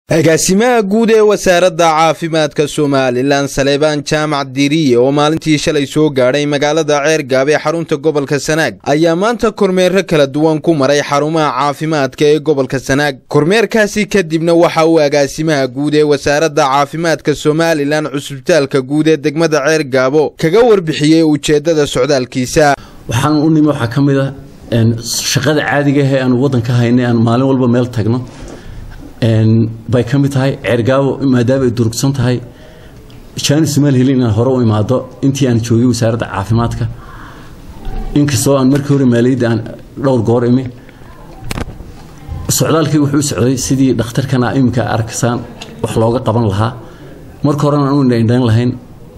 agaasimaha guud ee wasaaradda caafimaadka somalilan saleebaan jaamac diriye oo maalintii shalay soo gaadhay magaalada ceergaab ee xarunta gobolka sanaag ayaa maanta kormeero kala duwan ku maray xarumaha caafimaadka ee gobolka sanaag kormeerkaasi kadibna waxa uu agaasimaha guud ee wasaaradda caafimaadka somalilan cusbitaalka guud ee degmada ceergaabo kaga warbixiyey ujeeddada socdaalkiisa waxaan u nimi waxaa ka mid a shaqada caadiga ahee aanu waddanka haynay aan maalin walba meel tagno bay ka mid tahay ceergaabo maadaama ay durugsan tahay jaani somaal helin inaan hore u imaado intii aan joogay wasaaradda caafimaadka inkastoo aan markii hore maaliyadda aan dhowr goor imi socdaalkii wuxuu u socday sidii dhakhtarkana iminka arkasaan wax looga qaban lahaa marka horena aan u indhaindhayn lahayn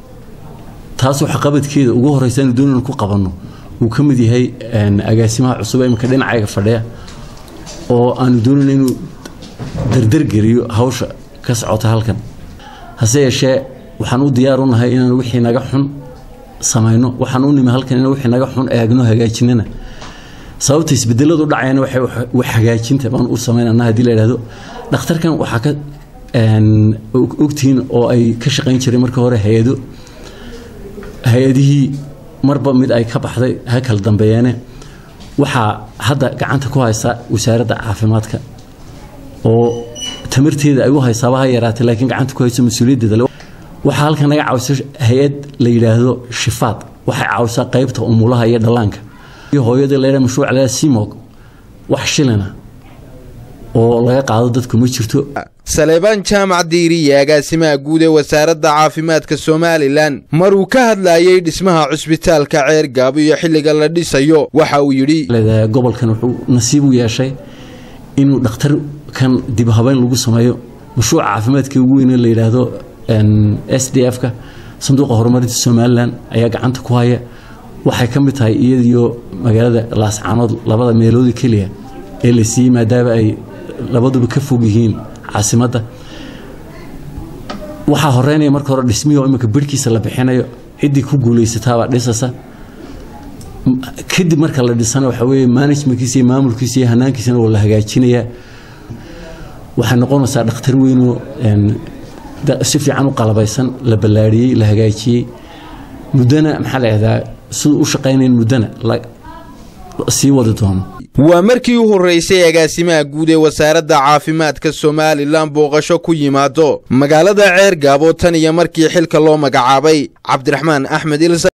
taas waxa qabadkeeda ugu horreysa anu doonaynu ku qabanno uu ka mid yahay agaasimaha cusub iminka dhinacayga fadhiya oo aanu doonayno inuu dardargeliyo hawsha ka socota halkan hase yeeshee waxaan u diyaar u nahay inaan wixii naga xun samayno waxaan u nimi halkan inaan wixii naga xun eegno hagaajinana sababta isbedeladu dhacayana waxay wax hagaajinta baan u samaynana haddii la yidhahdo dhakhtarkan waxaa ka ogtihiin oo ay ka shaqayn jiray markii hore hay-ado hay-adihii marba mid ay ka baxday ha kala dambeeyeene waxaa hadda gacanta ku haysta wasaaradda caafimaadka oo tamarteeda ay u haysaaba ha yaraatay laakiin gacanta ku hayso mas-uuliyaddeeda waxaa halkan naga caawisa hay-ad la yidhaahdo shifaad waxay caawisaa qaybta umulaha iyo dhallaanka iyo hooyada leeha mashruuc leeha simog wax shilina oo laga qaado dadku ma jirto saleebaan jaamac diiriye agaasimaha guud ee wasaaradda caafimaadka somalilan maruu ka hadlayey dhismaha cusbitaalka ceergaabo iyo xilliga la dhisayo waxa uu yidhi gobolkan wuxuu nasiib u yeeshay inuu dhakhtar kan dib habeyn lagu sameeyo mashruuca caafimaadka ugu weyne la yidhaahdo s d f-ka sanduuqa horumarinta somalilan ayaa gacanta ku haya waxay ka mid tahay iyadiyo magaalada laascaanood labada meeloodi keliya ee la siiyey maadaama ay labaduba ka fog yihiin caasimadda waxaa horeynaya marka hore dhismihii oo iminka birhkiisa la bixinayo ciddii ku guulaysataabaa dhisasa kadib marka la dhisana waxa weeye managementkiisa iyo maamulkiisa iyo hanaankiisana waa la hagaajinayaa waxay noqonaysaa dhakhtar weynoo si fiican u qalabaysan la ballaadhiyey la hagaajiyey muddana maxaa la yidhahdaa siduu u shaqaynayn muddana sii wadi doono waa markii u horreysay agaasimaha guud ee wasaaradda caafimaadka somalilan booqasho ku yimaado magaalada ceergaabo tan iyo markii xilka loo magacaabay cabdiraxmaan axmed